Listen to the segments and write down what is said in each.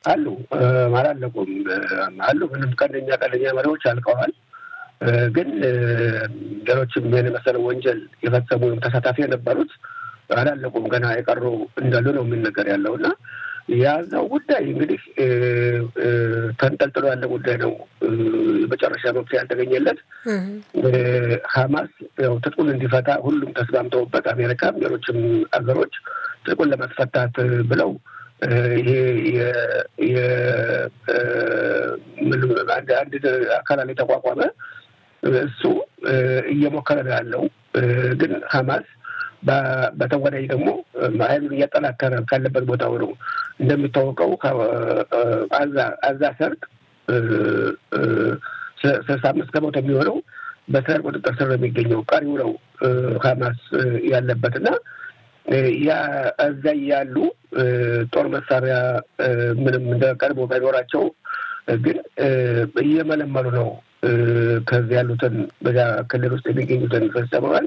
አሉ አላለቁም አሉ። ምንም ቀንደኛ ቀንደኛ መሪዎች አልቀዋል። ግን ሌሎችም ይህን የመሰለ ወንጀል የፈጸሙ ተሳታፊ የነበሩት አላለቁም። ገና የቀሩ እንዳሉ ነው የሚነገር ያለው እና የያዘው ጉዳይ እንግዲህ ተንጠልጥሎ ያለ ጉዳይ ነው። የመጨረሻ መፍትሄ ያልተገኘለት ሀማስ ያው ትጥቁን እንዲፈታ ሁሉም ተስማምተውበት አሜሪካም ሌሎችም ሀገሮች ትጥቁን ለማስፈታት ብለው ይሄ አንድ አካል የተቋቋመ እሱ እየሞከረ ነው ያለው። ግን ሀማስ በተወዳጅ ደግሞ ኃይሉን እያጠናከረ ካለበት ቦታ ሆነው እንደሚታወቀው አዛ ሰርጥ ስልሳ አምስት ከመቶ የሚሆነው በእስራኤል ቁጥጥር ስር ነው የሚገኘው። ቀሪው ነው ሀማስ ያለበት እና ያ እዛ ያሉ ጦር መሳሪያ ምንም እንደ ቀድሞ ባይኖራቸው ግን እየመለመሉ ነው ከዚህ ያሉትን በዚያ ክልል ውስጥ የሚገኙትን ፍልስጤማውያን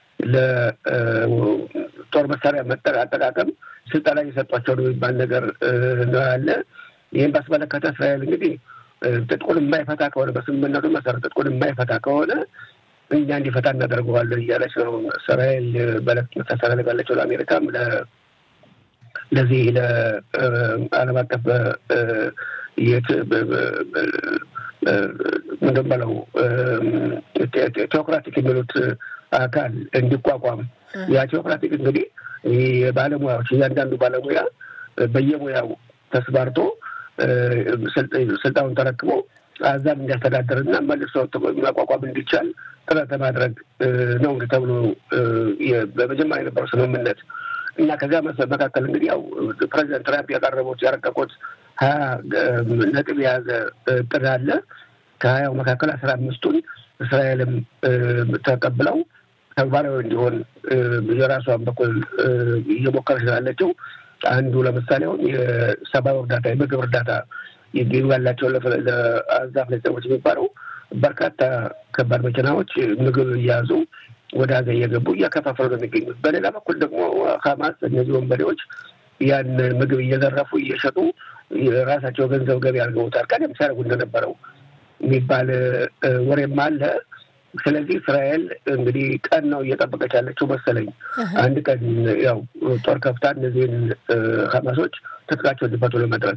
ለጦር መሳሪያ አጠቃቀም ስልጠና እየሰጧቸው ነው የሚባል ነገር ነው ያለ። ይህን ባስመለከተ እስራኤል እንግዲህ ጥጥቁን የማይፈታ ከሆነ በስምምነቱ መሰረት ጥጥቁን የማይፈታ ከሆነ እኛ እንዲፈታ እናደርገዋለን እያለች ነው እስራኤል መልዕክት የምታስተላልፋለችው ለአሜሪካም ለዚህ ለዓለም አቀፍ ምንድን በለው ቴዎክራቲክ የሚሉት አካል እንዲቋቋም ያ ቴዎክራቲክ እንግዲህ የባለሙያዎች እያንዳንዱ ባለሙያ በየሙያው ተስማርቶ ስልጣኑን ተረክቦ አዛም እንዲያስተዳደርና መልሶ ማቋቋም እንዲቻል ጥረት ለማድረግ ነው እንግዲህ ተብሎ በመጀመሪያ የነበረው ስምምነት እና ከዚያ መካከል እንግዲህ ያው ፕሬዚደንት ትራምፕ ያቀረቡት ያረቀቁት ሀያ ነጥብ የያዘ እቅድ አለ። ከሀያው መካከል አስራ አምስቱን እስራኤልም ተቀብለው ተግባራዊ እንዲሆን የራሷን በኩል እየሞከረች ስላለችው አንዱ ለምሳሌ አሁን የሰብአዊ እርዳታ የምግብ እርዳታ ይገኙ ያላቸው ለአዛ ፍልስጤሞች የሚባለው በርካታ ከባድ መኪናዎች ምግብ እያያዙ ወደ ሀገር እየገቡ እያከፋፈሉ ነው የሚገኙት። በሌላ በኩል ደግሞ ሀማስ እነዚህ ወንበዴዎች ያን ምግብ እየዘረፉ እየሸጡ የራሳቸው ገንዘብ ገቢ አድርገውታል። ቀደም ሲያደርጉ እንደነበረው የሚባል ወሬም አለ። ስለዚህ እስራኤል እንግዲህ ቀን ነው እየጠበቀች ያለችው መሰለኝ። አንድ ቀን ያው ጦር ከፍታ እነዚህን ሀማሶች ትጥቃቸው እንዲፈቱ ለመድረግ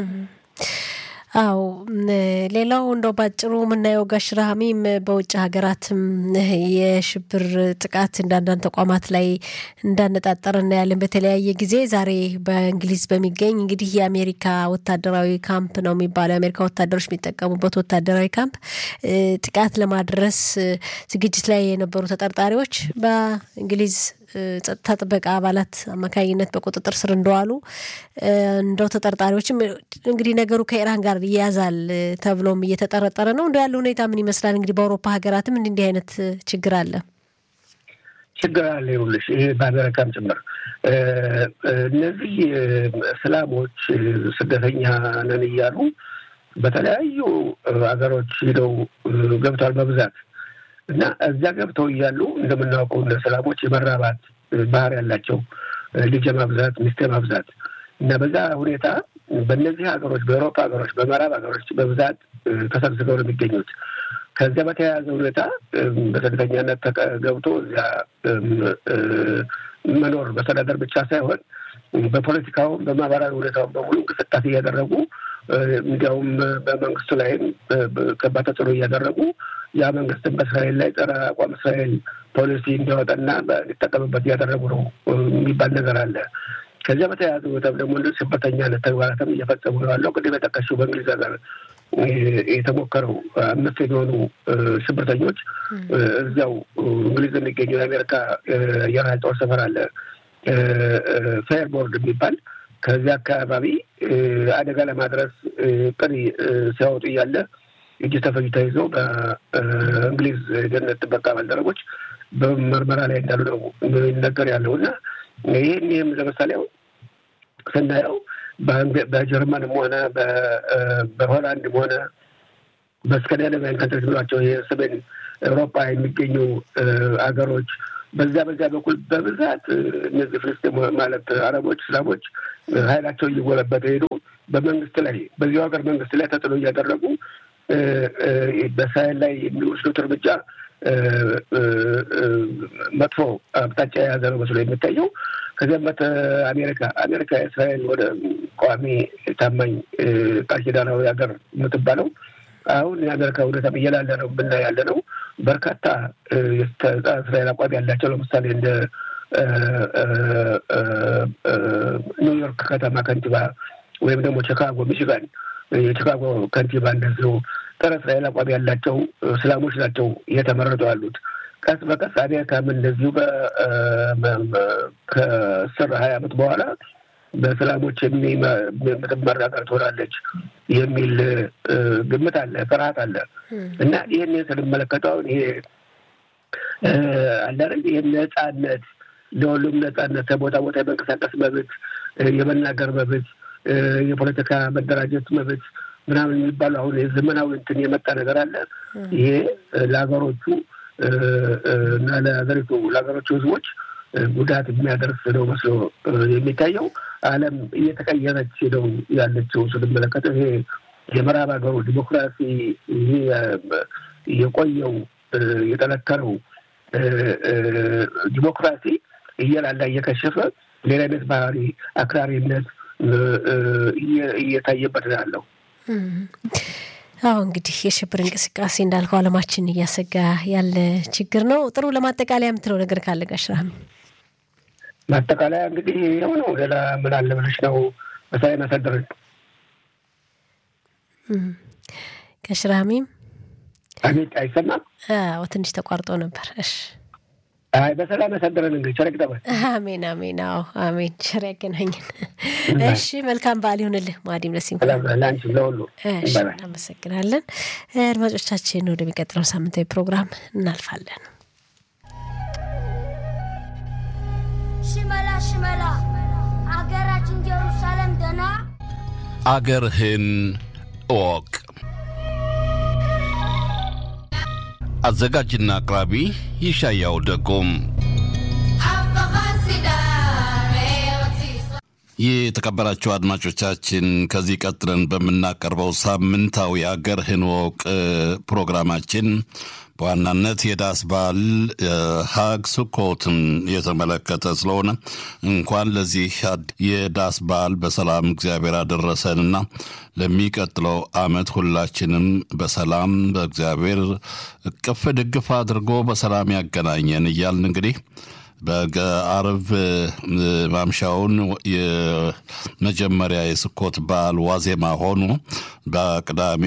አው ሌላው እንደው ባጭሩ የምናየው ጋሽ ረሃሚም በውጭ ሀገራትም የሽብር ጥቃት እንዳንዳንድ ተቋማት ላይ እንዳነጣጠር እናያለን በተለያየ ጊዜ። ዛሬ በእንግሊዝ በሚገኝ እንግዲህ የአሜሪካ ወታደራዊ ካምፕ ነው የሚባለው የአሜሪካ ወታደሮች የሚጠቀሙበት ወታደራዊ ካምፕ ጥቃት ለማድረስ ዝግጅት ላይ የነበሩ ተጠርጣሪዎች በእንግሊዝ ጸጥታ ጥበቃ አባላት አማካኝነት በቁጥጥር ስር እንደዋሉ እንደው ተጠርጣሪዎችም እንግዲህ ነገሩ ከኢራን ጋር ይያዛል ተብሎም እየተጠረጠረ ነው። እንደ ያለ ሁኔታ ምን ይመስላል? እንግዲህ በአውሮፓ ሀገራትም እንዲህ እንዲህ አይነት ችግር አለ ችግር አለ። ይኸውልሽ ይሄ በአሜሪካም ጭምር እነዚህ እስላሞች ስደተኛ ነን እያሉ በተለያዩ ሀገሮች ሂደው ገብተዋል በብዛት እና እዚያ ገብተው እያሉ እንደምናውቀው እንደ ሰላሞች የመራባት ባህር ያላቸው ልጅ ማብዛት፣ ሚስት ማብዛት እና በዛ ሁኔታ በእነዚህ ሀገሮች በአውሮፓ ሀገሮች፣ በምዕራብ ሀገሮች በብዛት ተሰብስበው ነው የሚገኙት። ከዚያ በተያያዘ ሁኔታ በስደተኛነት ገብቶ እዚያ መኖር መስተዳደር ብቻ ሳይሆን በፖለቲካውም በማህበራዊ ሁኔታውን በሙሉ እንቅስቃሴ እያደረጉ እንዲያውም በመንግስቱ ላይም ከባድ ተጽዕኖ እያደረጉ ያ መንግስትን በእስራኤል ላይ ጸረ አቋም እስራኤል ፖሊሲ እንዲያወጣና እንዲጠቀምበት እያደረጉ ነው የሚባል ነገር አለ። ከዚያ በተያያዘ ሁኔታም ደግሞ እንደ ሽብርተኛነት ተግባራትም እየፈጸሙ ነው ያለው። ቅድም የጠቀሽው በእንግሊዝ ሀገር የተሞከረው አምስት የሚሆኑ ሽብርተኞች እዚያው እንግሊዝ የሚገኘው የአሜሪካ አየር ኃይል ጦር ሰፈር አለ ፌርቦርድ የሚባል ከዚያ አካባቢ አደጋ ለማድረስ ቅድ ሲያወጡ እያለ እጅ ተፈጅ ተይዘው በእንግሊዝ ደህንነት ጥበቃ ባልደረቦች በምርመራ ላይ እንዳሉ ነው የሚነገር ያለው እና ይህን ይህም ለምሳሌ ስናየው በጀርመንም ሆነ በሆላንድም ሆነ በስካንዲናቪያን ካንትሪስ ብሏቸው የሰሜን ኤውሮፓ የሚገኙ አገሮች በዛ በዛ በኩል በብዛት እነዚህ ፍልስጤም ማለት አረቦች፣ እስላሞች ኃይላቸው እየጎለበተ ሄዱ በመንግስት ላይ በዚሁ ሀገር መንግስት ላይ ተጽዕኖ እያደረጉ በእስራኤል ላይ የሚወስዱት እርምጃ መጥፎ አቅጣጫ የያዘ ነው መስሎ የሚታየው። ከዚያም በት አሜሪካ አሜሪካ የእስራኤል ወደ ቋሚ ታማኝ ቃል ኪዳናዊ ሀገር የምትባለው አሁን የአሜሪካ ሁኔታ እየላለ ነው የምናይ ያለ ነው። በርካታ እስራኤል አቋም ያላቸው ለምሳሌ እንደ ኒውዮርክ ከተማ ከንቲባ ወይም ደግሞ ቺካጎ ሚሽጋን የቺካጎ ከንቲባ እንደዚሁ ጸረ እስራኤል አቋም ያላቸው እስላሞች ናቸው እየተመረጡ ያሉት። ቀስ በቀስ አሜሪካም እንደዚሁ ከአስር ሀያ ዓመት በኋላ በእስላሞች የምትመራ ሀገር ትሆናለች የሚል ግምት አለ፣ ፍርሃት አለ እና ይህን ስንመለከተው አሁን ይሄ አለ አይደል ይህን ነጻነት ለሁሉም ነጻነት ከቦታ ቦታ የመንቀሳቀስ መብት፣ የመናገር መብት፣ የፖለቲካ መደራጀት መብት ምናምን የሚባሉ አሁን የዘመናዊ እንትን የመጣ ነገር አለ። ይሄ ለሀገሮቹ እና ለሀገሪቱ ለሀገሮቹ ሕዝቦች ጉዳት የሚያደርስ ነው መስሎ የሚታየው። ዓለም እየተቀየረች ነው ያለችው ስንመለከተው ይሄ የምዕራብ ሀገሩ ዲሞክራሲ ይሄ የቆየው የጠነከረው ዲሞክራሲ እየላላ እየከሸፈ ሌላ አይነት ባህሪ አክራሪነት እየታየበት ነው ያለው። አዎ እንግዲህ የሽብር እንቅስቃሴ እንዳልከው ዓለማችን እያሰጋ ያለ ችግር ነው። ጥሩ ለማጠቃለያ የምትለው ነገር ካለ ጋሽ ራህሚ? ማጠቃለያ እንግዲህ ይኸው ነው። ሌላ ምን አለ ብለሽ ነው በሳይ መሰደርን ጋሽ ራህሚም አቤት፣ አይሰማም? አዎ ትንሽ ተቋርጦ ነበር። እሺ አይ በሰላም ያሳደረን እንግዲህ ቸር ይግጠመን። አሜን አሜን። አዎ አሜን። ቸር ያገናኘን። እሺ መልካም በዓል ይሁንልህ። ማዲም ለሲም ለአንቺም ለሁሉ እሺ፣ እናመሰግናለን። አድማጮቻችን ወደሚቀጥለው ሳምንታዊ ፕሮግራም እናልፋለን። ሽመላ ሽመላ አገራችን ጀሩሳሌም ደና አገርህን እወቅ። አዘጋጅና አቅራቢ ይሻያው ደጎም። የተከበራችሁ አድማጮቻችን ከዚህ ቀጥለን በምናቀርበው ሳምንታዊ አገርህን እወቅ ፕሮግራማችን በዋናነት የዳስ በዓል ሀግ ስኮትን የተመለከተ ስለሆነ እንኳን ለዚህ የዳስ በዓል በሰላም እግዚአብሔር አደረሰንና ለሚቀጥለው ዓመት ሁላችንም በሰላም በእግዚአብሔር እቅፍ ድግፍ አድርጎ በሰላም ያገናኘን እያልን እንግዲህ በአርብ ማምሻውን የመጀመሪያ የስኮት በዓል ዋዜማ ሆኖ በቅዳሜ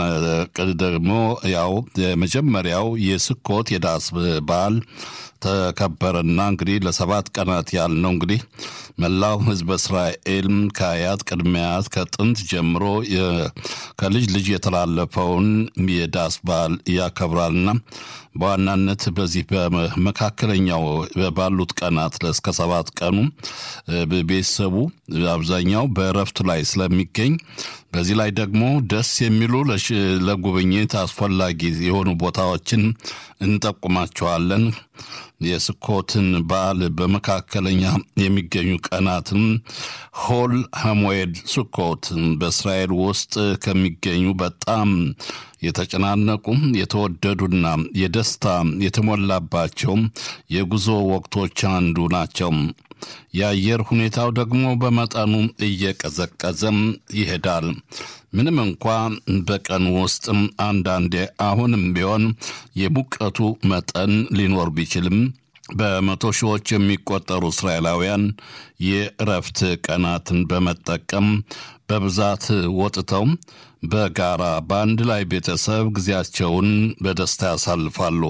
ደግሞ ያው የመጀመሪያው የስኮት የዳስ በዓል ተከበረና እንግዲህ ለሰባት ቀናት ያህል ነው እንግዲህ መላው ሕዝበ እስራኤል ከአያት ቅድመ አያት ከጥንት ጀምሮ ከልጅ ልጅ የተላለፈውን የዳስ በዓል ያከብራልና በዋናነት በዚህ በመካከለኛው ባሉት ቀናት እስከ ሰባት ቀኑ ቤተሰቡ አብዛኛው በእረፍት ላይ ስለሚገኝ በዚህ ላይ ደግሞ ደስ የሚሉ ለጉብኝት አስፈላጊ የሆኑ ቦታዎችን እንጠቁማቸዋለን። የስኮትን በዓል በመካከለኛ የሚገኙ ቀናትን ሆል ሀሞኤድ ስኮት በእስራኤል ውስጥ ከሚገኙ በጣም የተጨናነቁ የተወደዱና የደስታ የተሞላባቸው የጉዞ ወቅቶች አንዱ ናቸው። የአየር ሁኔታው ደግሞ በመጠኑ እየቀዘቀዘም ይሄዳል። ምንም እንኳ በቀን ውስጥ አንዳንዴ አሁንም ቢሆን የሙቀቱ መጠን ሊኖር ቢችልም በመቶ ሺዎች የሚቆጠሩ እስራኤላውያን የእረፍት ቀናትን በመጠቀም በብዛት ወጥተው በጋራ በአንድ ላይ ቤተሰብ ጊዜያቸውን በደስታ ያሳልፋሉ።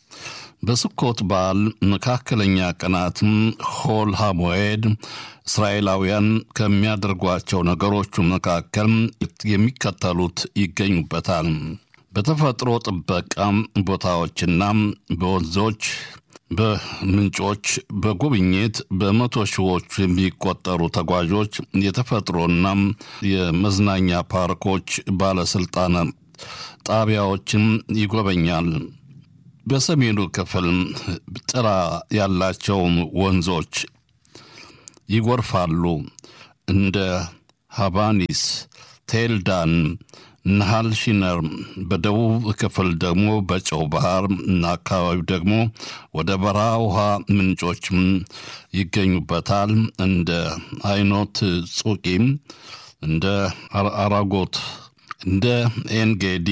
በስኮት በዓል መካከለኛ ቀናትም ሆል ሀሞኤድ እስራኤላውያን ከሚያደርጓቸው ነገሮቹ መካከል የሚከተሉት ይገኙበታል። በተፈጥሮ ጥበቃ ቦታዎችና በወንዞች በምንጮች በጉብኝት በመቶ ሺዎች የሚቆጠሩ ተጓዦች የተፈጥሮና የመዝናኛ ፓርኮች ባለስልጣናት ጣቢያዎችን ይጎበኛል። በሰሜኑ ክፍል ጥላ ያላቸው ወንዞች ይጎርፋሉ። እንደ ሃባኒስ፣ ቴልዳን፣ ናሃል ሺነር በደቡብ ክፍል ደግሞ በጨው ባህር እና አካባቢው ደግሞ ወደ በረሃ ውሃ ምንጮችም ይገኙበታል። እንደ አይኖት ጹቂም፣ እንደ አራጎት፣ እንደ ኤንጌዲ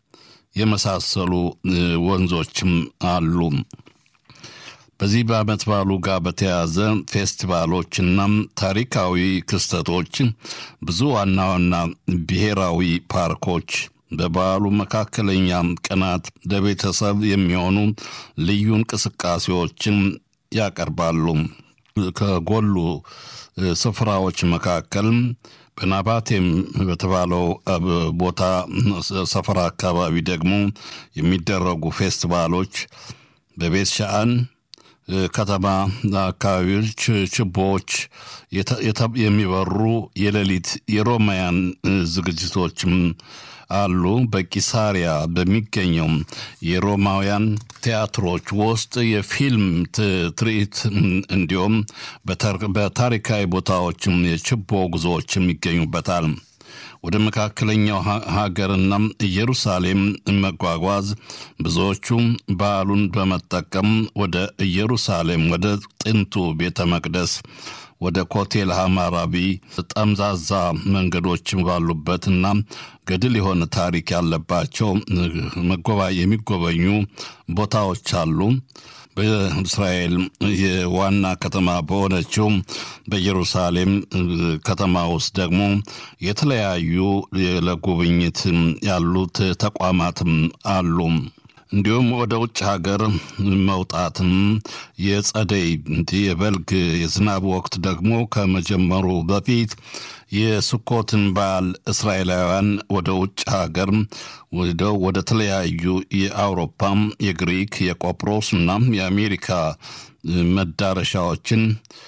የመሳሰሉ ወንዞችም አሉ። በዚህ በዓመት በዓሉ ጋር በተያያዘ ፌስቲቫሎችና ታሪካዊ ክስተቶች ብዙ ዋና ዋና ብሔራዊ ፓርኮች በበዓሉ መካከለኛ ቀናት ለቤተሰብ የሚሆኑ ልዩ እንቅስቃሴዎችን ያቀርባሉ። ከጎሉ ስፍራዎች መካከል በናባቴም በተባለው ቦታ ሰፈራ አካባቢ ደግሞ የሚደረጉ ፌስቲቫሎች በቤት ሻአን ከተማ አካባቢዎች ችቦዎች የሚበሩ የሌሊት የሮማያን ዝግጅቶችም አሉ። በቂሳሪያ በሚገኘው የሮማውያን ቲያትሮች ውስጥ የፊልም ትርኢት እንዲሁም በታሪካዊ ቦታዎችም የችቦ ጉዞዎችም ይገኙበታል። ወደ መካከለኛው ሀገርና ኢየሩሳሌም መጓጓዝ ብዙዎቹ በዓሉን በመጠቀም ወደ ኢየሩሳሌም ወደ ጥንቱ ቤተ መቅደስ ወደ ኮቴል ሐማራቢ ጠምዛዛ መንገዶች ባሉበትና ገድል የሆነ ታሪክ ያለባቸው የሚጎበኙ ቦታዎች አሉ። በእስራኤል የዋና ከተማ በሆነችው በኢየሩሳሌም ከተማ ውስጥ ደግሞ የተለያዩ ለጉብኝት ያሉት ተቋማትም አሉ። እንዲሁም ወደ ውጭ ሀገር መውጣትም የጸደይ የበልግ የዝናብ ወቅት ደግሞ ከመጀመሩ በፊት የስኮትን በዓል እስራኤላውያን ወደ ውጭ ሀገር ወደው ወደ ተለያዩ የአውሮፓም የግሪክ የቆጵሮስ እና የአሜሪካ መዳረሻዎችን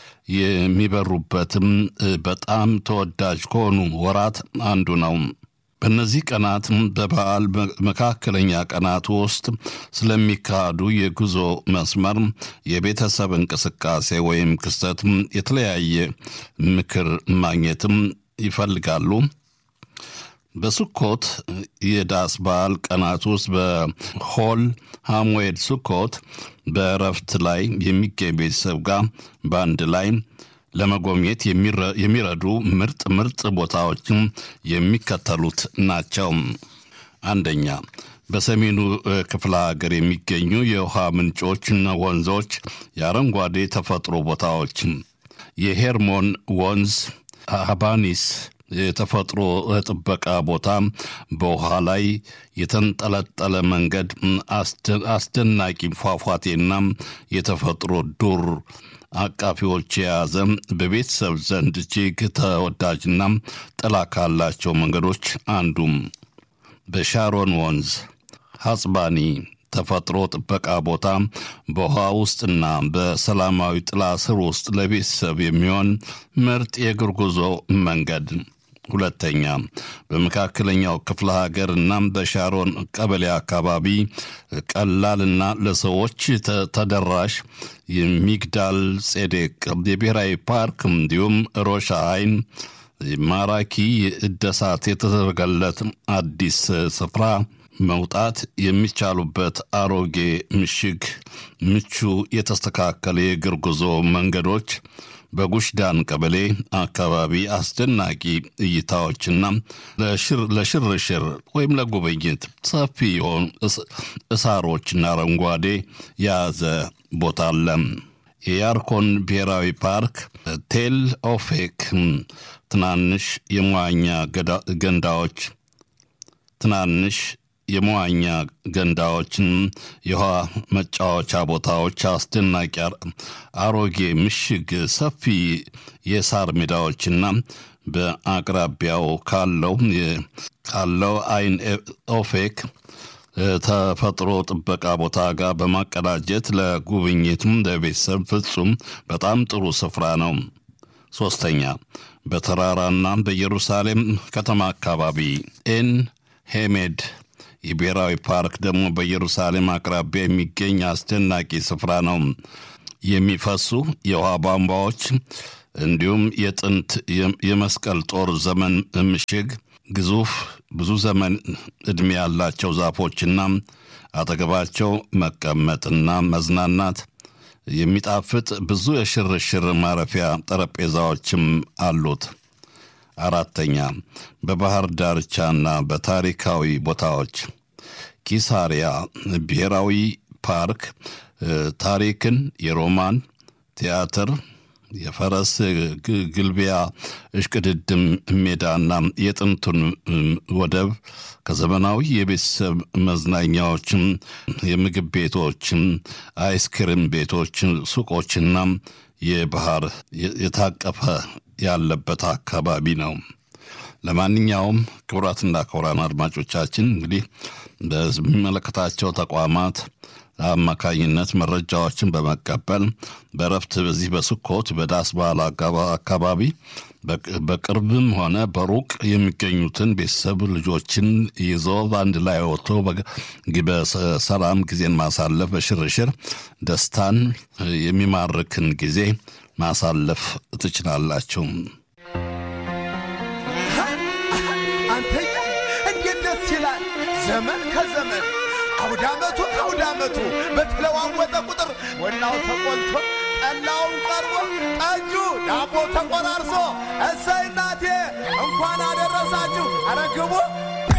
የሚበሩበትም በጣም ተወዳጅ ከሆኑ ወራት አንዱ ነው። በእነዚህ ቀናት በበዓል መካከለኛ ቀናት ውስጥ ስለሚካሄዱ የጉዞ መስመር የቤተሰብ እንቅስቃሴ ወይም ክስተት የተለያየ ምክር ማግኘትም ይፈልጋሉ። በሱኮት የዳስ በዓል ቀናት ውስጥ በሆል ሐሙዌድ ሱኮት በእረፍት ላይ የሚገኝ ቤተሰብ ጋር በአንድ ላይ ለመጎብኘት የሚረዱ ምርጥ ምርጥ ቦታዎችም የሚከተሉት ናቸው። አንደኛ በሰሜኑ ክፍለ ሀገር የሚገኙ የውሃ ምንጮችና ወንዞች፣ የአረንጓዴ ተፈጥሮ ቦታዎች፣ የሄርሞን ወንዝ፣ ሀባኒስ የተፈጥሮ ጥበቃ ቦታ፣ በውሃ ላይ የተንጠለጠለ መንገድ፣ አስደናቂ ፏፏቴና የተፈጥሮ ዱር አቃፊዎች የያዘ በቤተሰብ ዘንድ እጅግ ተወዳጅና ጥላ ካላቸው መንገዶች አንዱም በሻሮን ወንዝ ሐጽባኒ ተፈጥሮ ጥበቃ ቦታ በውሃ ውስጥና በሰላማዊ ጥላ ስር ውስጥ ለቤተሰብ የሚሆን ምርጥ የእግር ጉዞ መንገድ። ሁለተኛ በመካከለኛው ክፍለ ሀገር እና በሻሮን ቀበሌ አካባቢ ቀላልና ለሰዎች ተደራሽ የሚግዳል ጼዴቅ የብሔራዊ ፓርክ እንዲሁም ሮሻ አይን ማራኪ እደሳት የተደረገለት አዲስ ስፍራ መውጣት የሚቻሉበት አሮጌ ምሽግ፣ ምቹ የተስተካከለ የእግር ጉዞ መንገዶች በጉሽ ዳን ቀበሌ አካባቢ አስደናቂ እይታዎችና ለሽርሽር ወይም ለጉብኝት ሰፊ የሆኑ እሳሮችና አረንጓዴ የያዘ ቦታ አለ። የያርኮን ብሔራዊ ፓርክ ቴል ኦፌክ ትናንሽ የመዋኛ ገንዳዎች ትናንሽ የመዋኛ ገንዳዎችን፣ የውሃ መጫወቻ ቦታዎች፣ አስደናቂ አሮጌ ምሽግ፣ ሰፊ የሳር ሜዳዎችና በአቅራቢያው ካለው ካለው አይን ኦፌክ ተፈጥሮ ጥበቃ ቦታ ጋር በማቀዳጀት ለጉብኝትም ለቤተሰብ ፍጹም በጣም ጥሩ ስፍራ ነው። ሶስተኛ በተራራና በኢየሩሳሌም ከተማ አካባቢ ኤን ሄሜድ የብሔራዊ ፓርክ ደግሞ በኢየሩሳሌም አቅራቢያ የሚገኝ አስደናቂ ስፍራ ነው። የሚፈሱ የውሃ ቧንቧዎች፣ እንዲሁም የጥንት የመስቀል ጦር ዘመን ምሽግ ግዙፍ ብዙ ዘመን ዕድሜ ያላቸው ዛፎችና አጠገባቸው መቀመጥና መዝናናት የሚጣፍጥ ብዙ የሽርሽር ማረፊያ ጠረጴዛዎችም አሉት። አራተኛ በባህር ዳርቻና በታሪካዊ ቦታዎች ኪሳሪያ ብሔራዊ ፓርክ ታሪክን፣ የሮማን ቲያትር፣ የፈረስ ግልቢያ እሽቅድድም ሜዳና የጥንቱን ወደብ ከዘመናዊ የቤተሰብ መዝናኛዎችም፣ የምግብ ቤቶችም፣ አይስክሪም ቤቶች፣ ሱቆችና የባህር የታቀፈ ያለበት አካባቢ ነው። ለማንኛውም ክቡራትና ክቡራን አድማጮቻችን እንግዲህ በሚመለከታቸው ተቋማት አማካኝነት መረጃዎችን በመቀበል በረፍት በዚህ በስኮት በዳስ በዓል አካባቢ በቅርብም ሆነ በሩቅ የሚገኙትን ቤተሰብ ልጆችን ይዞ በአንድ ላይ ወጥቶ በሰላም ጊዜን ማሳለፍ በሽርሽር ደስታን የሚማርክን ጊዜ ማሳለፍ ትችላላችሁ። አንተዬ እንዴት ደስ ይላል! ዘመን ከዘመን አውደ ዓመቱ ከአውደ ዓመቱ በተለዋወጠ ቁጥር ወናው ተቆልቶ ጠላውን ቀርቦ ጠጁ ዳቦ ተቆራርሶ እሰይ እናቴ እንኳን አደረሳችሁ። ኧረ ግቡ